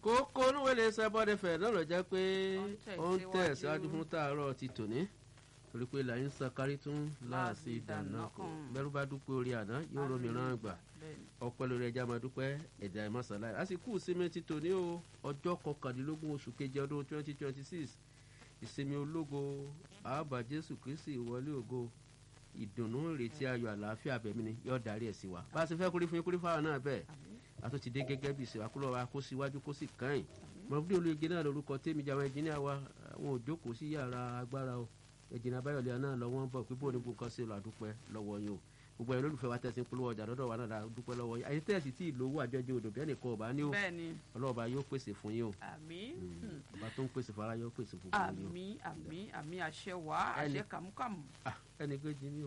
kókó olúwẹ̀lẹ̀ sábọ́dẹ fẹ̀ náà lọ jẹ́ pé Ó ó ń ń tẹ̀ tẹ̀síwájú. síwájú fún tààrọ̀ ti tòní torí pé làyín sakari tún láàsì ìdáná kan bẹ́rù bá dúpẹ́ orí àná yóò romi rán àgbà Bẹ́ẹ̀ni. ọpẹ́ lórí ẹja máa dúpẹ́ ẹ̀dá ìmọ̀sálá àsìkò ìsinmi ti tòní o ọjọ́ kọkàndínlógún oṣù keje ọdún twenty twenty six ìsinmi ológo ààbà jésù kristi ìwọlé ògo ìdùnnú ìrètí ayọ̀ àlàáfíà bẹ̀mí ni yóò darí ẹ̀ sí wa bá a ti fẹ́ kúrí fún yín kúrí fáwọn náà bẹ́ẹ̀ a tún ti dé gẹ́gẹ́ bí ìsìnkú àkúrò wa kó síwájú kó sì kàn mọ̀lúbí olóye náà lórúkọ tèmi jàwọn ẹnjìníà wa àwọn òjókòó sí yàrá agbára o ẹ̀jìnà abáyọ̀lẹ̀ náà lọ́wọ́ ń bọ̀ pé bóun ní gbogbo kan sí lọ àdúpẹ́ lọ́wọ́ yín o gbogbo ẹ̀yin olólùfẹ́ wa tẹ̀sí ń polówó ọjà lọ́dọ̀ wa náà la dúpẹ́ lọ́wọ́ yín àyè tẹ̀sí tí ìlówó àjọjọ odò bẹ́ẹ̀ nìkan ọba ní o bẹ́ẹ̀ni ọlọ́ọ̀ba yóò pèsè fún yín o àmì ọba tó ń pèsè fún ara yóò pèsè fún gbogbo yín o àmì àmì àmì àṣẹ wá Ẹni- àṣẹ kàmúkàmù. Ah, ẹnì kejì ni o.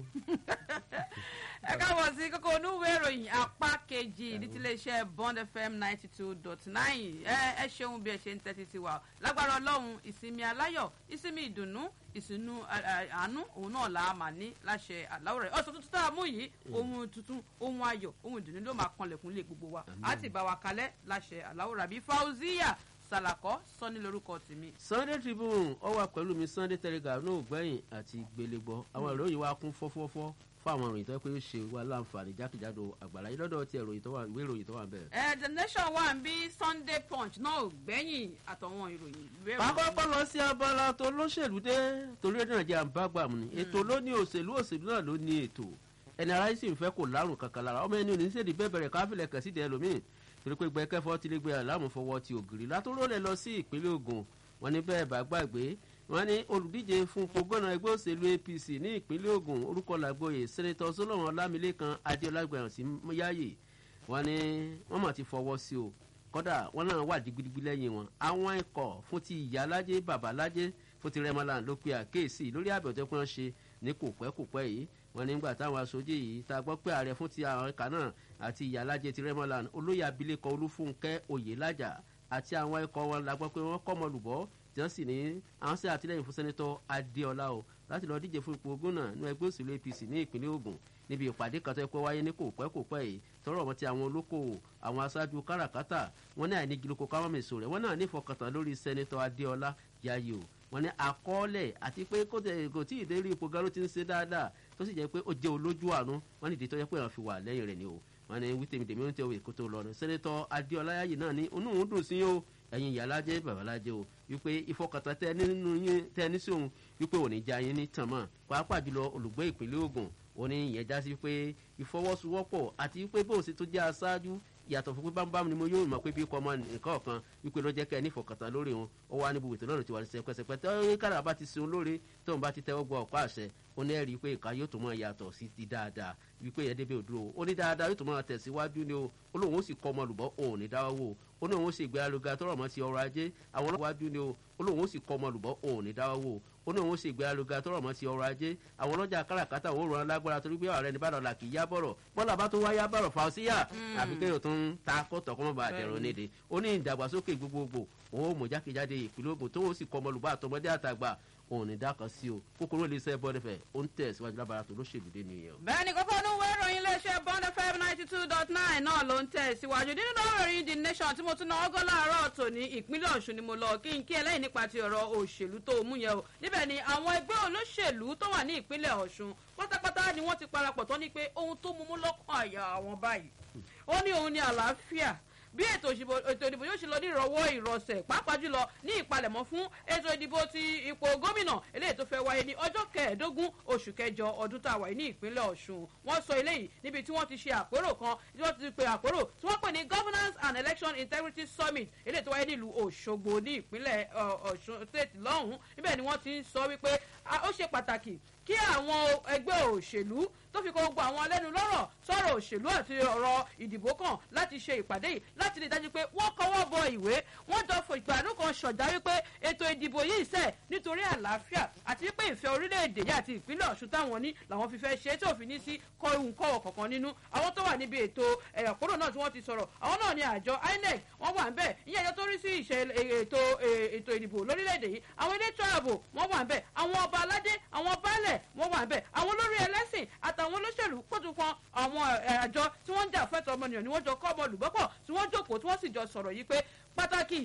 ẹ káàbọ̀ sí kókó onúwé ìròyìn apá kejì ní tiléeṣẹ́ bond fm ninety two dot nine ẹ ẹ ṣeun bí ẹ ṣe ń tẹ́tí sí wa lágbára ọlọ́run ìsinmi aláyọ̀ ìsinmi ìdùnnú ìsinú ẹ, ẹ, àánú òun náà là á mà ní láṣẹ àláwọ̀ rẹ̀ ọ̀sán tuntun tá a mú yìí ohun tuntun ohun ayọ̀ ohun ìdùnnú ló máa kanlẹ̀kùn lé gbogbo wa á ti bá wa kalẹ̀ láṣẹ àláwọ̀ rẹ̀ àbí fauziya salakọ sọ́ni lórúkọ tèmi. sunday tribune ó wà pẹ̀lú mi sunday telegraph náà gbẹ̀yìn àti gbélégbọ́ àwọn ìròyìn wa kún fọ́fọ́fọ́ fún àwọn ìròyìn tó yẹ pé ó ṣe wá láǹfààní jákèjádò àgbàlá yìí lọ́dọ̀ tí ìròyìn tó wà ìwé ìròyìn tó wà bẹ́ẹ̀. ẹ the nation wà ń bí sunday punch náà ò gbẹ́yìn àtọ̀wọn ìròyìn ìwé ìròyìn. àkọ́kọ́ lọ sí abala tó lóṣèlú dé torí èdè nàìjíríà ń bá gbà mú ni ètò ló ní òṣèlú òṣèlú náà ló ní ètò ẹni ara yìí sì ń fẹ́ kó lárùn kankan lára ọmọ ẹni òní sèdí bẹ́ẹ̀ bẹ̀rẹ̀ káfílẹ̀ kẹ̀ sídìí ẹlòmíì torí pé gbẹ́kẹ́fọ́ ti lé gbé aláàmú fọwọ́ ti ògiri látòrò lẹ̀ lọ sí ìpínlẹ̀ ogun wọn ní bẹ́ẹ̀ bá gbàgbé wọn ní olùdíje fún pogọ́nà ẹgbẹ́ òṣèlú apc ní ìpínlẹ̀ ogun orúkọ làgbóyè sẹ́nẹ́tọ̀ solomon ọlámilékan adéọlá gbẹ̀rún sí yáyè wọn ní wọn mọ̀ ti fọwọ́ sí o kọ́dà wọn náà wà digbidigbi lẹ́yìn wọn àwọn ikọ̀ fún ti ìyá alájẹ bàbá alájẹ fún ti rẹmọlán ló pe àkéèsí lórí àbẹ̀tẹ́ pé wọ́n ṣe ní kò pẹ́ kò pẹ́ yìí wọn nígbà táwọn aṣojú yìí ta gbọ́ pé ààrẹ fún ti àwọn ẹ̀ka náà àti ìyá alájẹ ti rẹmọlán olóyè abilékọ olúfúnkẹ́ oyèlájà àti àwọn ikọ̀ wọn la gbọ́ pé wọ́n kọ́ ọmọlùbọ́ tí wọ́n sì ní àwọn sí àtìlẹ́yìn fún sẹ́nẹ́tọ̀ adéọlá o láti lọ díje fún ipò gómìnà ní ẹgbẹ́ òṣèlú apc ní ìpínlẹ̀ ogun níbi ìpàdé kan tó yẹ kó wáyé ní kò pẹ́ kò pẹ́ yìí tọrọ wọn ti àwọn olókoòwò àwọn aṣáájú káràkátà wọn ní àìnígiloko káwọn mèso rẹ wọn náà ní ìfọkàntán lórí sẹ́nẹ́tọ̀ adéọlá yayo wọn ní àkọọ́lẹ̀ àti pé kó tẹ kò tí ì dé rí ipò gan ló ti ń ṣe dáadáa tó sì jẹ́ pé ó jẹ́ olójú àánú wọn ní ìdí tó yẹ pé àwọn fi wà lẹ́yìn rẹ̀ ni o wọn ní wí tèmi tèmi ó ń tẹ òwe kó tó lọ ní sẹ́nẹ́tọ̀ adéọlá yayo náà ní onú òun dùn sí o ẹ̀yin ìyálájẹ́ babalájẹ́ o wípé ìfọkàntán tẹ nínú yín tẹ ní sí òun wípé òní já yín ní tàn mọ́ pàápàá jùlọ olùgbé ìpínlẹ̀ ogun òní ìyẹn já sí pé ìfọwọ́sowọ́pọ̀ àti wípé bó o ṣe tó jẹ́ aṣáájú yàtọ̀ fún pé bámbám ni mo yóò mọ̀ pé bí kọ́ ọmọ nǹkan ọ̀kan wípé ló jẹ́ kẹ́ ẹ ní ìfọkàntán lórí wọn ó wá níbo ètò náà ti wà ní sẹpẹsẹpẹ tí ó kára bá ti sun lóore tóun bá ti tẹ́wọ́ gbọ́ ọ̀pá àṣẹ ó ní ẹ̀rí pé ìka yóò tó mọ̀ yàtọ̀ sí ti dáadáa wípé ẹ̀ débẹ̀ òdúró ó ní dáadáa yóò tó mọ̀ tẹ̀síwájú ni o ó lóun ó sì kọ́ ọmọ lùbọ́ òun ní dáwọ́ wò ó ní òun ó sì gbé aluga tọrọ mọ́ ti ọrọ̀ ajé àwọn ọlọ́wọ́ wájú ni o ó lóun ó sì kọ́ ọmọ lùbọ́ òun ní dáwọ́ wò ó ní òun ó sì gbé aluga tọrọ mọ́ ti ọrọ̀ ajé àwọn ọlọ́jà káràkátà òun ràn án lágbára torí pé ọ̀rẹ́ ní bá dọ̀là kì í yá bọ̀rọ̀ bọ́lá bá tó wá yá bọ̀rọ̀ fà ó síyà àbí kéèyàn tó ń ta kọ́tọ̀ kọ́mọ́ bá dẹ̀rọ̀ nídìí ó ní ìdàgbàsókè gbogbogbò òun ó mọ̀ jákèjádé ìpínlẹ̀ ogun tó ó sì kọ́ ọmọlùbọ́ àtọmọdé àtàgbà òun ní dákan sí o kókóró lè sẹ́ bọ́dẹ̀fẹ̀ ó ń tẹ̀ síwájú lábàrá tó lóṣèlú dé nìyẹn o. bẹ́ẹ̀ni kókó onúwé ìròyìn iléeṣẹ́ bond fm ninety two dot nine náà ló ń tẹ̀ síwájú nínú ìròyìn the nation tí mo tún náà ọgọ́ láàárọ̀ tòní ìpínlẹ̀ ọ̀ṣun ni mo lọ kí n kí ẹlẹ́yìn nípa ti ọ̀rọ̀ òṣèlú tó mú yẹn o níbẹ̀ ni àwọn ẹgbẹ́ olóṣèlú tó wà ní ìpínlẹ̀ ọ̀ṣun pátápátá ni wọ́n ti parapọ̀ tán ní pé ohun tó mú mú lọ́kàn àyà àwọn báyìí ó ní òun ní àlàáfíà bí ètò ìṣìbò ètò ìdìbò yóò ṣe lọ ní ìrọwọ́ ìrọsẹ̀ pàápàá jùlọ ní ìpalẹ̀mọ́ fún ètò ìdìbò ti ipò gómìnà eléyìí tó fẹ́ wáyé ní ọjọ́ kẹẹ̀ẹ́dógún oṣù kẹjọ ọdún tá a wáyé ní ìpínlẹ̀ ọ̀ṣun wọ́n sọ eléyìí níbi tí wọ́n ti ṣe àpérò kan tí wọ́n ti pe àpérò tí wọ́n pè ní governance and election integrity summit eléyìí tó wáyé nílùú òṣogbo ní ìpínlẹ̀ ọ̀ṣun state lọ́hùn-ún níbẹ̀ ni wọ́n ti ń sọ wípé ó ṣe pàtàkì kí àwọn ẹgbẹ́ òṣèlú tó fi kó gbogbo àwọn alẹ́nu lọ́rọ̀ sọ̀rọ̀ òṣèlú àti ọ̀rọ̀ ìdìbò kan láti ṣe ìpàdé yìí láti rí i dájú pé wọ́n kọ́wọ́ bọ ìwé wọ́n jọ fò ìgbàdún kan ṣọ̀dá wípé ètò ìdìbò yìí sẹ̀ nítorí àlàáfíà àti wípé ìfẹ́ orílẹ̀-èdè yìí àti ìpínlẹ̀ ọ̀ṣun táwọn ní làwọn fi fẹ́ ṣe tí òfin ní sí kọrùn kọ̀wọ̀ kọ̀ọ̀kan nínú àwọn tó wà níbi ètò ẹ̀yàkúrò náà tí wọ́n ti sọ̀rọ̀ àwọn náà ní àjọ inec wọ́n wà ń bẹ̀ ìyẹn ẹjọ́ tó rí sí ìṣe ètò ètò ìdìbò lórílẹ̀-èdè yìí àwọn elétò ààbò wọ́n wà ń bẹ̀ àwọn ọba aládé àwọn baálẹ̀ wọ́n wà ń bẹ̀ àwọn olórí ẹlẹ́sìn àtàwọn olóṣèlú pọ̀tù kan àwọn àjọ tí wọ́n ń jà fẹ́tọ̀ ọmọnìyàn ni wọ́n jọ kọ́ ọmọ olùgbọ́pọ̀ tí wọ́n jókòó tí wọ́n sì jọ sọ̀rọ̀ yìí pé pàtàkì